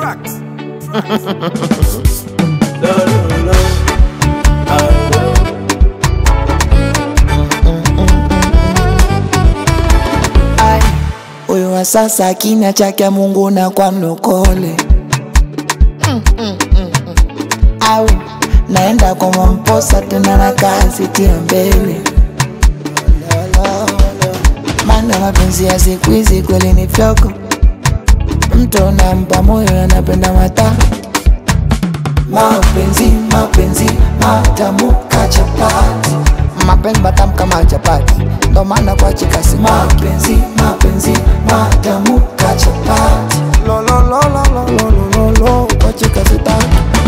Tracks. Ai, huyu wa sasa kinya chake Mungu na kwa mlokole au naenda kwa Mwamposa tena na kazi tia mbele maana mapenzi ya siku hizi kweli ni fyoko mtu unampa moyo anapenda mata mapenzi mapenzi matamu kachapati mapenzi matamu kama chapati ndo maana kwa chikasi mapenzi mapenzi matamu kachapati lololololololo kwa chikasi tatu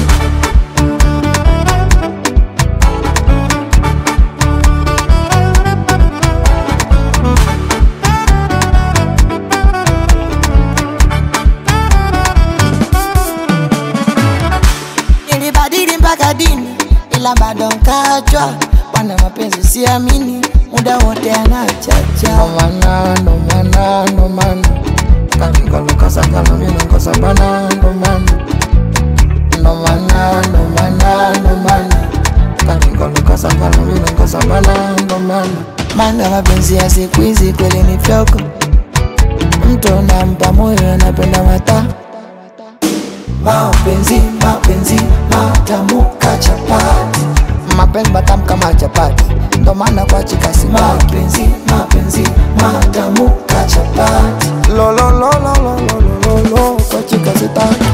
nilibadili mpaka dini ila bado nkachwa bwana mapenzi siamini muda wote anachacha nomana nomana nomana kanikalukasagalaminokosa bana nomana nomana nomana nomana kanikalukasagalaminokosa bana nomana mana mapenzi ya siku hizi kweli ni fyoko mtu nampa moyo anapenda mata mapenzi mapenzi matamu kachapati mapenzi matamu kama chapati ndo maana kwa chikasi mapenzi mapenzi matamu kachapati lololololololo kwa chikasi tatu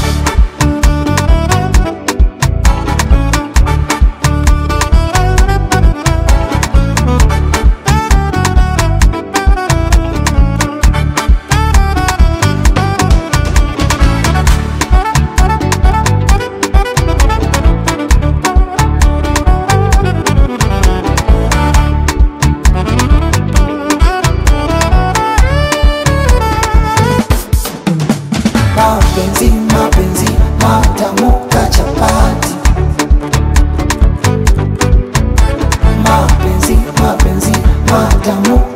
mapenzi mapenzi matamu kachapati mapenzi mapenzi matamu